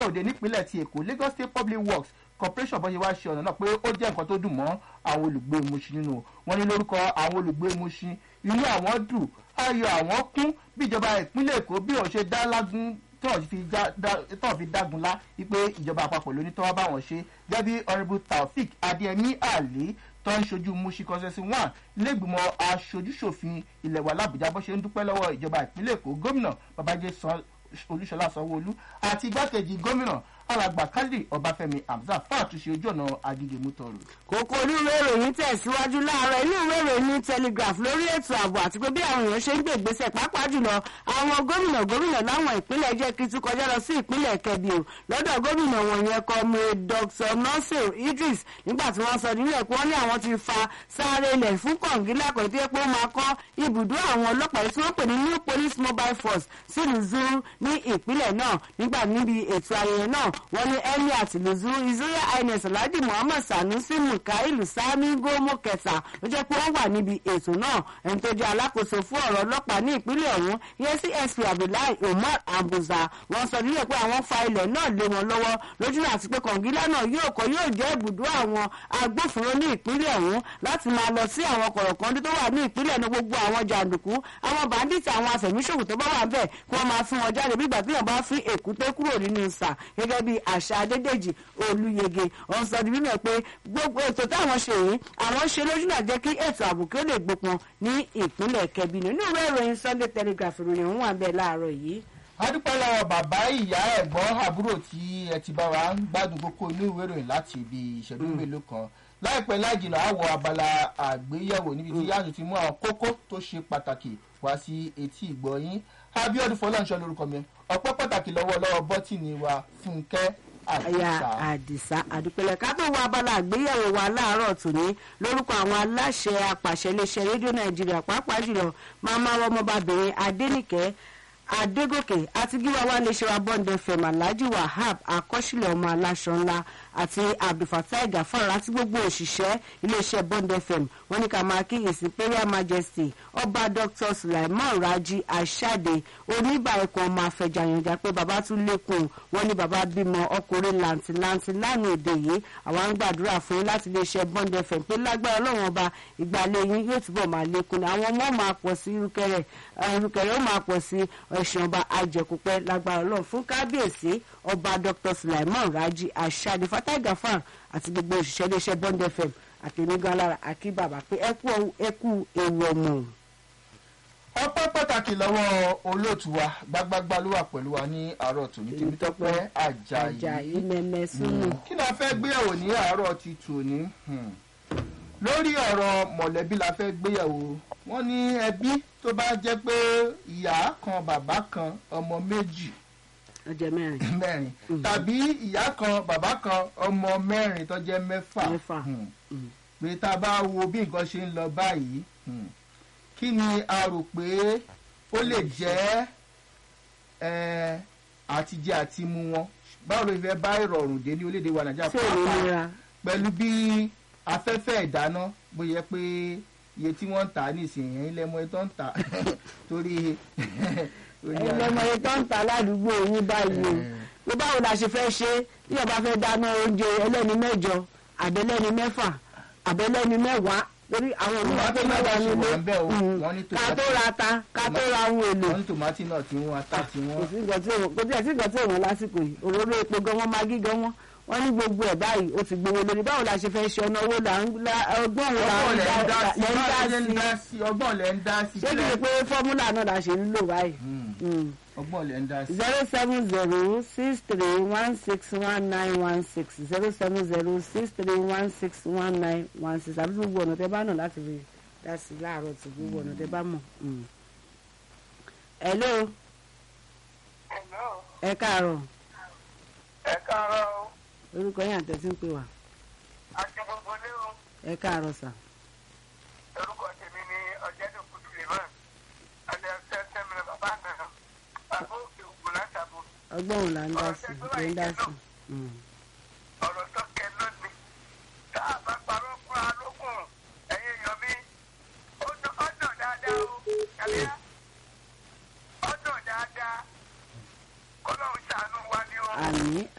òde nípínlẹ̀ ti èkó lagos state public works corporation bó ṣe wá ṣe ọ̀nà náà pé ó jẹ́ nǹkan tó dùn mọ́ àwọn olùgbé Mushin nínú wọn ní lórúkọ àwọn olùgbé Mushin inú àwọn dùn ayọ̀ àwọn kún bí ìjọba ìpínlẹ̀ èkó bí òun ṣe dá lágún tọ́ọ̀ fi já- dá- tọ́ọ̀ fi dágun lá wípé ìjọba àpapọ̀ ló ní tọ́wọ́ bá wọn ṣe gẹ́gẹ́ bí honourable taofik adéyẹmí ali tó ń ṣojú Mushin consensus one lẹ́gbìmọ̀ aṣojúṣòfin ilẹ̀ wa làbújá bó ṣe ń dúpẹ́ lọ́wọ́ ìjọba ìpínlẹ̀ èkó gómìnà babájẹ́ san olúṣọlá sanwóolu àti igbákejì gómìnà alàgbà kálí ọbáfẹ́mi hamzat fún àtúnṣe ojú ọ̀nà agídé mútọrù. kókó onírúurú ìròyìn tẹ̀síwájú láàárọ̀ inú ìwé ìròyìn ní telegraph lórí ètò ààbò àti pé bí àwọn èèyàn ṣe ń gbé ìgbésẹ̀ pàápàá jùlọ àwọn gómìnà gómìnà láwọn ìpínlẹ̀ jẹ́ kí tún kọjá lọ sí ìpínlẹ̀ kẹbí o lọ́dọ̀ gómìnà wọ̀nyẹn kọ́ mi dr nasir idris nígbà tí wọ́n sọ nílẹ̀ pé wọ́n ní àwọn ti fa sáré ilẹ̀ fún kọ̀ǹgílà kan tó yẹ pé ó máa kọ́ ibùdó àwọn ọlọ́pàá tí wọ́n pè ní new police mobile force sílùú zuru ní ìpínlẹ̀ náà nígbà níbi ètò ayẹyẹ náà wọ́n ní emir àtìlú zuru israel highness alhaji muhammad sanusi mukailu sami gomo kẹta ló jẹ́ pé wọ́n wà níbi ètò náà ẹni tó jẹ́ alákòóso fún ọ̀rọ̀ ọlọ́pàá ní ìpínlẹ̀ ọ̀hún ìyẹn csp abdullahi umar abuza wọ́n sọ nílẹ̀ pé àwọn fa ilẹ̀ náà lé wọn lọ́wọ́ lójú àti pé kọ̀ǹgílá náà yóò kọ́ yóò jẹ́ ibùdó àwọn agbófinró ní ìpínlẹ̀ ọ̀hún láti máa lọ sí àwọn kọ̀rọ̀kọ́ndé tó wà ní ìpínlẹ̀ ní gbogbo àwọn jàǹdùkú àwọn bàndíìtì àwọn àfẹ̀míṣòwò tó bá wà ńbẹ̀ kí wọ́n máa fún wọn jáde bí ìgbà tí wọ́n bá fi èkúté kúrò nínú ìsà gẹ́gẹ́ bí àṣà adédèjì olúyege wọ́n sọ di mímọ̀ pé gbogbo ètò táwọn ṣe yìí àwọn ṣe lójú náà jẹ́ kí ètò ààbò kí ó lè gbópọn ní ìpínlẹ̀ kẹbí nínú ìwé ìròyìn sunday telegraph ìròyìn òun wà bẹ́ẹ̀ láàárọ̀ yìí adúpẹ́ lọ́wọ́ bàbá ìyá ẹ̀gbọ́n àbúrò tí ẹ ti bá wa ń gbádùn kókó inú ìwé ìròyìn láti ibi ìṣẹ́jú mélòó kan láìpẹ́ láìjìnà àwọ̀ abala àgbéyẹ̀wò níbi tí yáàtú ti mú àwọn kókó tó ṣe pàtàkì wá sí etí ìgbọ́yín abiodun fọlọ́nṣọ́ lórúkọ mi ọpẹ́ pàtàkì lọ́wọ́ lọ́wọ́ bọ́tìnì wa fúnkẹ́ aya àdìsá àdìsá àdúpẹ́lẹ̀ ká tó wọ abala àgbéyẹ̀wò wa láàárọ̀ tòní lórúkọ àwọn aláṣẹ apàṣẹ iléeṣẹ́ rédíò nàìjíríà pàápàá jùlọ màmá ọmọbabìnrin adénìkẹ́ adégòkè àti gíwá wa lè ṣe wa bọ́ǹdẹ fẹ̀mà alhaji wahab akọ́ṣílẹ̀ ọmọ aláṣọ ńlá àti abdulfatai gafar àti gbogbo òṣìṣẹ́ iléeṣẹ́ bọ́ǹdẹ fẹ̀m wọ́n ní ká máa kí his imperial majesty ọba dr sulaiman raji ashade oníbà ẹ̀kọ́ ọmọ afẹjàyànjà pé bàbá tún lékun wọ́n ní bàbá bímọ ọkùnrin làǹtìlanti lánàá èdè yìí àwa ń gbàdúrà fún yín láti iléeṣẹ́ bọ́ǹdẹ fẹ̀m pé lágbára ọlọ́run ọba ìgbàlẹ̀ yín yóò túbọ̀ máa lékun ní àwọn ọmọ máa pọ̀ sí irúkẹrẹ irúkẹrẹ ó máa pọ̀ sí ẹ̀sìn ọba ajẹkùpẹ́ lágbára ọlọ́run fún kábíyèsí ọba dr sulaiman raji ashade fatai gafar àti gbogbo òṣìṣẹ́ iléeṣẹ́ bond fm àtẹnugan lára àkí bàbá pé ẹ kú ẹ kú ewu ọmọ. ọpẹ́ pàtàkì lọ́wọ́ olóòtú wa gbágbágbá ló wà pẹ̀lú wa ní àárọ̀ tòní tèmítọ́pẹ́ àjàyí àjàyí mẹ́mẹ́ súnmù. kí ni a fẹ́ gbéyàwó ní àárọ̀ ti tòní Hmm. lórí ọ̀rọ̀ mọ̀lẹ́bí la fẹ́ gbéyàwó wọ́n ní ẹbí tó bá jẹ́ pé ìyá kan bàbá kan ọmọ méjì ọjọ́ mẹ́rin mẹ́rin tàbí ìyá kan bàbá kan ọmọ mẹ́rin tó jẹ́ mẹ́fà Mẹ́fà. Hmm. Mm. pé tá a bá wo bí nǹkan ṣe ń lọ báyìí hmm, kí ni a rò pé ó lè jẹ́ eh, àtijẹ àti mu wọn báwo ló fẹ́ bá ìrọ̀rùn dé ní orílẹ̀-èdè wa nàìjíríà tí ò ní pàápàá nira pẹ̀lú bí afẹ́fẹ́ ìdáná bóyá pé iye tí wọ́n ń tà á nísìnyí ilé ẹmọ tó ń tà torí ẹlẹ́mọ̀ye tó ń ta ládùúgbò yín báyìí o pé báwo la ṣe fẹ́ ṣe bí ọba fẹ́ dáná oúnjẹ ẹlẹ́ni mẹ́jọ àbẹ́lẹ́ni mẹ́fà àbẹ́lẹ́ni mẹ́wàá lórí àwọn olùwà tó mẹ́wàá nílé wà ń bẹ̀ o Mm. wọ́n ní ká tó ra ta ká tó ra ohun èlò wọ́n ní tòmátì náà tí wọ́n ata tí kò wọ́n sí nǹkan tí òun kò tí ẹ̀ sí nǹkan tí òun lásìkò yìí òróró epo gan wọn máa gí gan wọn wọn ní gbogbo ẹ̀ báyìí ó ti gbowó lórí báwo la ṣe fẹ́ ṣe ọ̀nà owó là ń la- ọgbọ́n wo là ọgbọ́n ń lẹ̀ ń dá dá sí lẹ́ ń báwo lẹ̀ ń dá dá sí sí ọgbọ́n lẹ̀ ń dá sí ṣé kì í ṣe pé fọ́múlà náà la ṣe ń lò báyìí. Hmm, Mm ọgbọ́n lẹ̀ ń dá sí. zero seven zero six three one six one nine one six zero seven zero six three one six one nine one six àbí gbogbo ọ̀nà tẹ bá nà láti fi dá sí láàárọ̀ tí gbogbo ọ̀nà tẹ bá mọ̀. Mm. hello Hello, ẹ káàárọ̀ ẹ káàárọ̀ o. orúkọ yín àtẹ̀sí ń pè wá àti gbogbo lé o. ẹ káàárọ̀ sà. orúkọ tèmi ni ọ̀jẹ̀dùkú suleiman alẹ́ ọ̀sẹ̀ sẹ́mìnà bàbá àná bàbá òkè ògùn látàbò ọgbọ́n òun là ń dá sí ló ń dá sí. Mm. ọ̀rọ̀ tọ́kẹ́ lónìí. tá a bá parọ́ fún alókùn ẹ̀yin èèyàn mi ó dàn ó dàn dáadáa o kàlíyà ó dàn dáadáa kọ́lọ́run ṣàánú wa ni o. àmì àmì